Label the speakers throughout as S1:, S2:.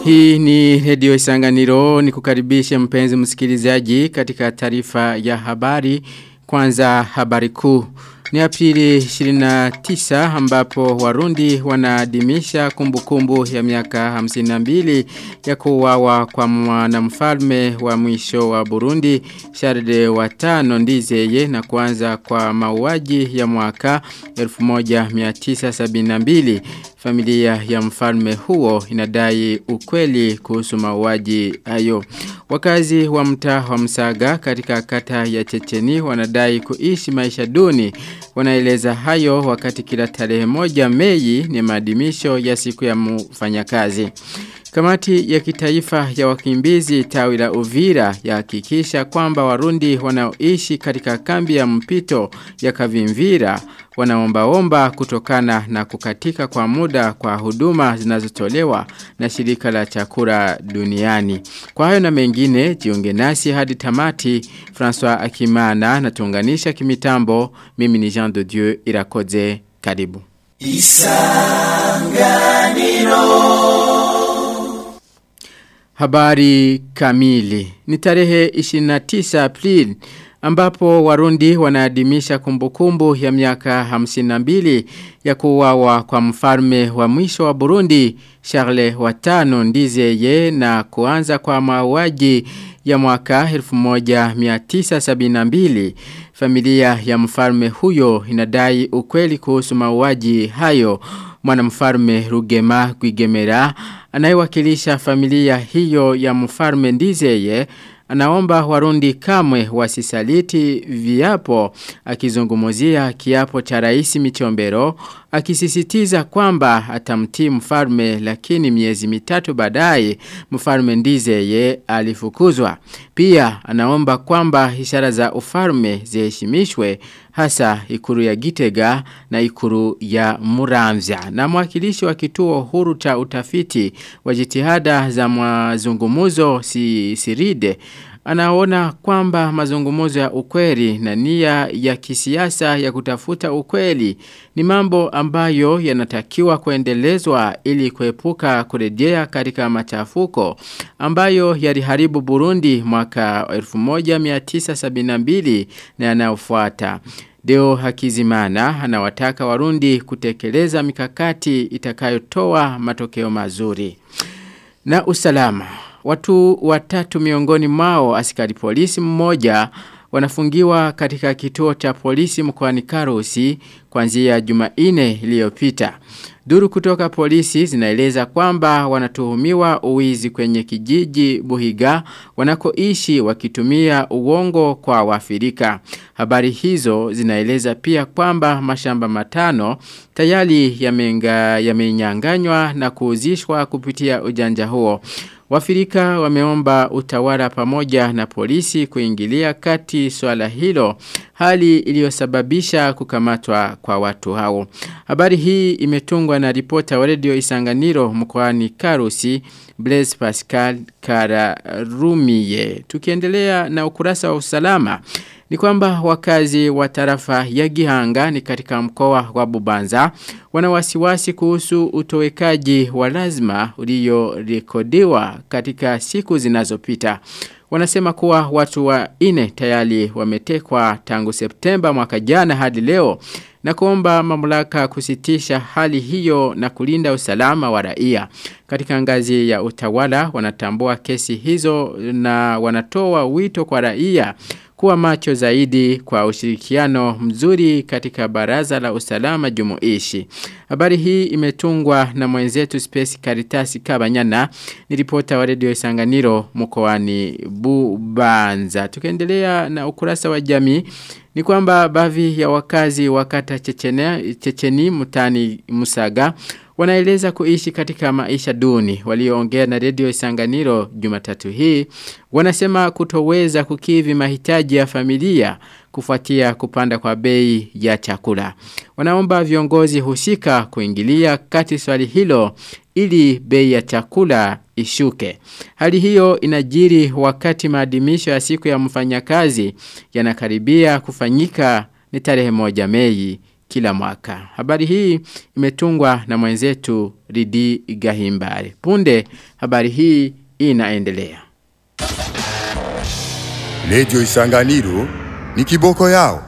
S1: Hii ni redio isanganiro ni kukaribishe mpenzi msikilizaji katika taarifa ya habari kwanza habari kuu. Ni aprili 29 ambapo warundi wanaadimisha kumbukumbu ya miaka 52 ya kuwawa kwa mwanamfalme wa mwisho wa Burundi Charles watano ndizeye na kuanza kwa mauaji ya mwaka 1972. Familia ya mfalme huo inadai ukweli kuhusu mauaji hayo. Wakazi wa mtaa wa Msaga katika kata ya Checheni wanadai kuishi maisha duni. Wanaeleza hayo wakati kila tarehe moja Mei ni maadhimisho ya siku ya mfanyakazi. Kamati ya kitaifa ya wakimbizi tawi la Uvira yahakikisha kwamba Warundi wanaoishi katika kambi ya mpito ya Kavimvira wanaombaomba kutokana na kukatika kwa muda kwa huduma zinazotolewa na shirika la chakula duniani. Kwa hayo na mengine, jiunge nasi hadi tamati, François Akimana na tuunganisha kimitambo, mimi ni Jean de Dieu Irakoze, karibu. Isanganiro Habari kamili. Ni tarehe 29 Aprili ambapo warundi wanaadimisha kumbukumbu ya miaka 52 ya kuwawa kwa mfalme wa mwisho wa Burundi Charles watano ndizeye na kuanza kwa mauaji ya mwaka 1972 familia ya mfalme huyo inadai ukweli kuhusu mauaji hayo mwanamfalme Rugema Gwigemera anayewakilisha familia hiyo ya mfalme ndizeye anaomba warundi kamwe wasisaliti viapo akizungumuzia kiapo cha rais michombero akisisitiza kwamba atamtii mfalme lakini miezi mitatu baadaye mfalme ndizeye alifukuzwa pia anaomba kwamba ishara za ufalme ziheshimishwe hasa ikuru ya Gitega na ikuru ya Muramvya. Na mwakilishi wa kituo huru cha utafiti wa jitihada za mazungumuzo si siride anaona kwamba mazungumuzo ya ukweli na nia ya kisiasa ya kutafuta ukweli ni mambo ambayo yanatakiwa kuendelezwa ili kuepuka kurejea katika machafuko ambayo yaliharibu Burundi mwaka 1972 na yanayofuata. Deo Hakizimana anawataka warundi kutekeleza mikakati itakayotoa matokeo mazuri. Na usalama. Watu watatu miongoni mwao askari polisi mmoja wanafungiwa katika kituo cha polisi mkoani Karusi kuanzia Jumanne iliyopita. Duru kutoka polisi zinaeleza kwamba wanatuhumiwa uwizi kwenye kijiji Buhiga wanakoishi wakitumia uongo kwa wafirika. Habari hizo zinaeleza pia kwamba mashamba matano tayari yamenyanganywa na kuuzishwa kupitia ujanja huo. Wafirika wameomba utawala pamoja na polisi kuingilia kati swala hilo hali iliyosababisha kukamatwa kwa watu hao. Habari hii imetungwa na ripota wa redio Isanganiro mkoani Karusi Blaise Pascal Kararumiye. Tukiendelea na ukurasa wa usalama ni kwamba wakazi wa tarafa ya Gihanga ni katika mkoa wa Bubanza wana wasiwasi kuhusu utowekaji wa lazima uliorekodiwa katika siku zinazopita. Wanasema kuwa watu wa ine tayari wametekwa tangu Septemba mwaka jana hadi leo na kuomba mamlaka kusitisha hali hiyo na kulinda usalama wa raia. Katika ngazi ya utawala wanatambua kesi hizo na wanatoa wito kwa raia kuwa macho zaidi kwa ushirikiano mzuri katika baraza la usalama jumuishi. Habari hii imetungwa na mwenzetu Space Caritas Kabanyana ni ripota wa redio Isanganiro mkoani Bubanza. Tukiendelea na ukurasa wa jamii ni kwamba baadhi ya wakazi wakata Chechene, Checheni mutani Musaga wanaeleza kuishi katika maisha duni. Walioongea na redio Isanganiro Jumatatu hii wanasema kutoweza kukivi mahitaji ya familia kufuatia kupanda kwa bei ya chakula. Wanaomba viongozi husika kuingilia kati swali hilo ili bei ya chakula ishuke. Hali hiyo inajiri wakati maadhimisho ya siku ya mfanyakazi yanakaribia kufanyika ni tarehe moja Mei kila mwaka. Habari hii imetungwa na mwenzetu Ridi Gahimbare. Punde habari hii inaendelea.
S2: Radio Isanganiro ni kiboko yao.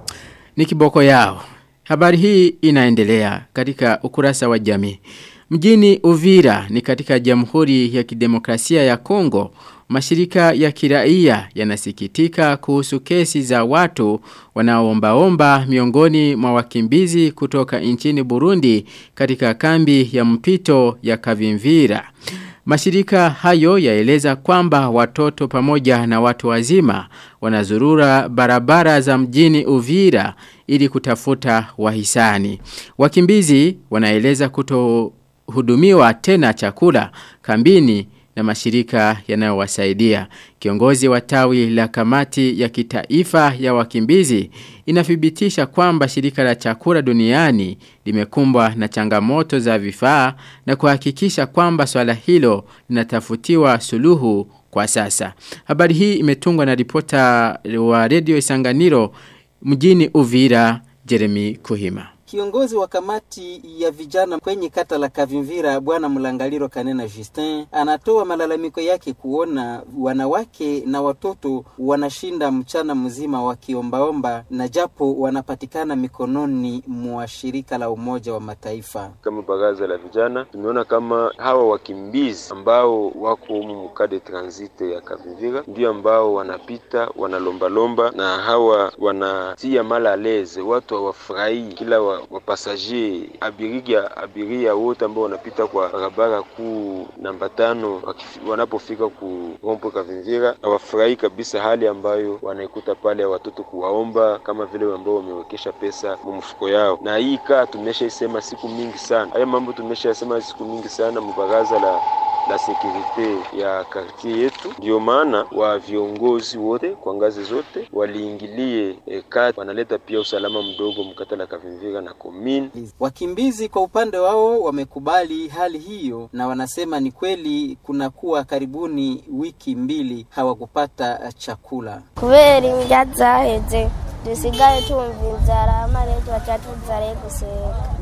S1: Ni kiboko yao. Habari hii inaendelea katika ukurasa wa jamii. Mjini Uvira ni katika Jamhuri ya Kidemokrasia ya Kongo, mashirika ya kiraia yanasikitika kuhusu kesi za watu wanaoombaomba miongoni mwa wakimbizi kutoka nchini Burundi katika kambi ya mpito ya Kavimvira. Mashirika hayo yaeleza kwamba watoto pamoja na watu wazima wanazurura barabara za mjini Uvira ili kutafuta wahisani. Wakimbizi wanaeleza kutohudumiwa tena chakula kambini na mashirika yanayowasaidia. Kiongozi wa tawi la kamati ya kitaifa ya wakimbizi inathibitisha kwamba shirika la chakula duniani limekumbwa na changamoto za vifaa na kuhakikisha kwamba swala hilo linatafutiwa suluhu kwa sasa. Habari hii imetungwa na ripota wa Radio Isanganiro mjini Uvira Jeremy Kuhima.
S3: Kiongozi wa kamati ya vijana kwenye kata la Kavimvira Bwana Mlangaliro Kanena Justin anatoa malalamiko yake kuona wanawake na watoto wanashinda mchana mzima wakiombaomba na japo wanapatikana mikononi mwa shirika la Umoja wa Mataifa.
S4: Kama baraza la vijana tumeona kama hawa wakimbizi ambao wako humu mkade transit ya Kavimvira ndio ambao wanapita wanalombalomba, na hawa wanatia malaleze, watu hawafurahii kila wa wapasager abiria abiria wote ambao wanapita kwa barabara kuu namba tano wanapofika ku rompo Kavimvira hawafurahi kabisa hali ambayo wanaikuta pale, watoto kuwaomba kama vile ambao wamewekesha pesa mumfuko yao. Na hii kaa tumeshaisema siku mingi sana, haya mambo tumeshasema siku mingi sana mbaraza la la sekurite ya kartie yetu. Ndio maana wa viongozi wote kwa ngazi zote waliingilie e, kati wanaleta pia usalama mdogo mkata la Kavimvira na komini.
S3: Wakimbizi kwa upande wao wamekubali hali hiyo na wanasema ni kweli kunakuwa karibuni wiki mbili hawakupata chakula.
S5: kubera indya zaheze dusigaye tumva inzara mare tuacha tuzare guseka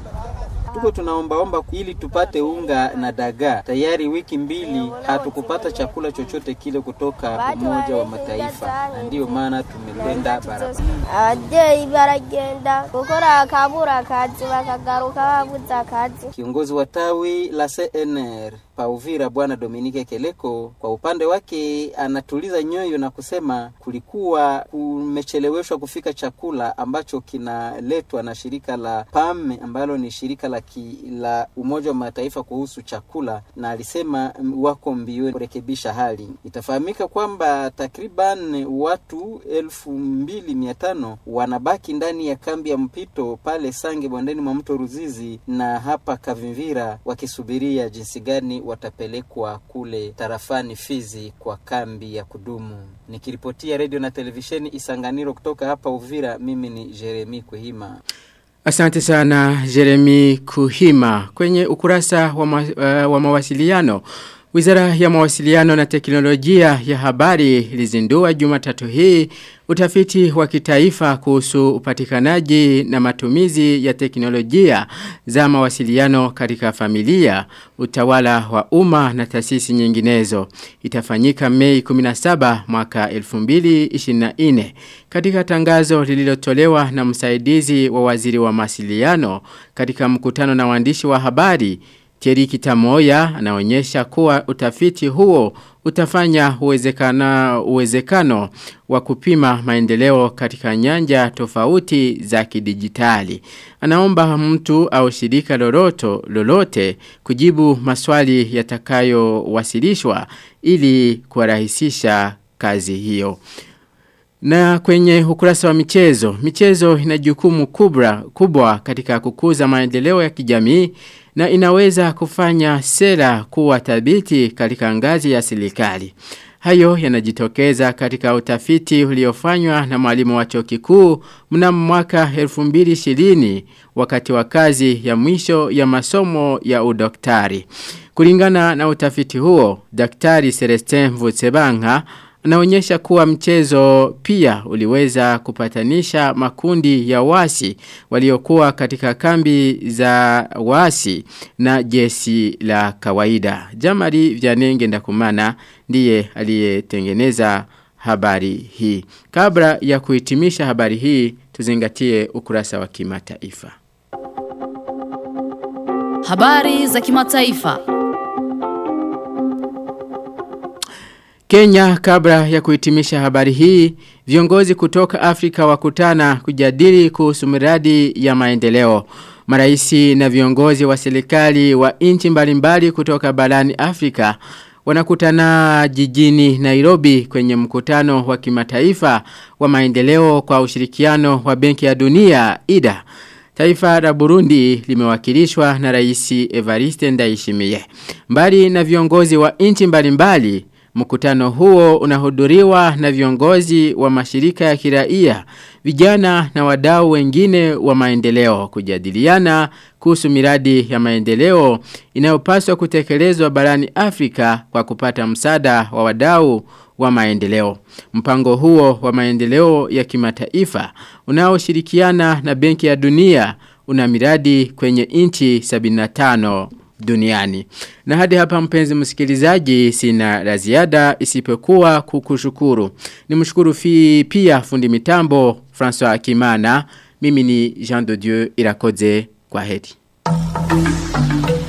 S3: Tuko tunaombaomba ili tupate unga na dagaa. Tayari wiki mbili hatukupata chakula chochote kile kutoka Umoja wa Mataifa, na ndiyo maana tumekwenda barabara.
S5: ababyeyi baragenda gukora akabura akazi bakagaruka babuze akazi
S3: Kiongozi wa tawi la CNR Pauvira Bwana Dominike Keleko kwa upande wake anatuliza nyoyo na kusema kulikuwa kumecheleweshwa kufika chakula ambacho kinaletwa na shirika la PAM ambalo ni shirika la, ki, la Umoja wa Mataifa kuhusu chakula, na alisema mm, wako mbioni kurekebisha hali. Itafahamika kwamba takriban watu elfu mbili mia tano wanabaki ndani ya kambi ya mpito pale Sange bondeni mwa mto Ruzizi na hapa Kavimvira wakisubiria jinsi gani watapelekwa kule tarafani Fizi kwa kambi ya kudumu. Nikiripotia redio na televisheni Isanganiro kutoka hapa Uvira, mimi ni Jeremi Kuhima.
S1: Asante sana Jeremy Kuhima. Kwenye ukurasa wa, ma, uh, wa mawasiliano, Wizara ya mawasiliano na teknolojia ya habari ilizindua jumatatu hii utafiti wa kitaifa kuhusu upatikanaji na matumizi ya teknolojia za mawasiliano katika familia, utawala wa umma na taasisi nyinginezo. Itafanyika Mei 17 mwaka 2024. Katika tangazo lililotolewa na msaidizi wa waziri wa mawasiliano katika mkutano na waandishi wa habari, Thierry Kitamoya anaonyesha kuwa utafiti huo utafanya uwezekana uwezekano wa kupima maendeleo katika nyanja tofauti za kidijitali. Anaomba mtu au shirika loloto lolote kujibu maswali yatakayowasilishwa ili kuwarahisisha kazi hiyo. Na kwenye ukurasa wa michezo, michezo ina jukumu kubwa, kubwa katika kukuza maendeleo ya kijamii na inaweza kufanya sera kuwa thabiti katika ngazi ya serikali. Hayo yanajitokeza katika utafiti uliofanywa na mwalimu wa chuo kikuu mnamo mwaka 2020 wakati wa kazi ya mwisho ya masomo ya udaktari. Kulingana na utafiti huo, Daktari Celestin Vutsebanga unaonyesha kuwa mchezo pia uliweza kupatanisha makundi ya wasi waliokuwa katika kambi za wasi na jesi la kawaida. Jamari Vyanenge Ndakumana ndiye aliyetengeneza habari hii. Kabla ya kuhitimisha habari hii, tuzingatie ukurasa wa kimataifa.
S6: Habari za kimataifa.
S1: Kenya kabla ya kuhitimisha habari hii, viongozi kutoka Afrika wakutana kujadili kuhusu miradi ya maendeleo. Maraisi na viongozi wa serikali wa nchi mbalimbali kutoka barani Afrika wanakutana jijini Nairobi kwenye mkutano wa kimataifa wa maendeleo kwa ushirikiano wa Benki ya Dunia IDA. Taifa la Burundi limewakilishwa na Raisi Evariste Ndayishimiye. Mbali na viongozi wa nchi mbalimbali, mkutano huo unahudhuriwa na viongozi wa mashirika ya kiraia, vijana na wadau wengine wa maendeleo kujadiliana kuhusu miradi ya maendeleo inayopaswa kutekelezwa barani Afrika kwa kupata msaada wa wadau wa maendeleo. Mpango huo wa maendeleo ya kimataifa unaoshirikiana na Benki ya Dunia una miradi kwenye nchi 75 duniani. Na hadi hapa mpenzi msikilizaji sina la ziada isipokuwa kukushukuru. Nimshukuru fi pia fundi mitambo François Kimana. Mimi ni Jean de Dieu Irakoze kwa heri.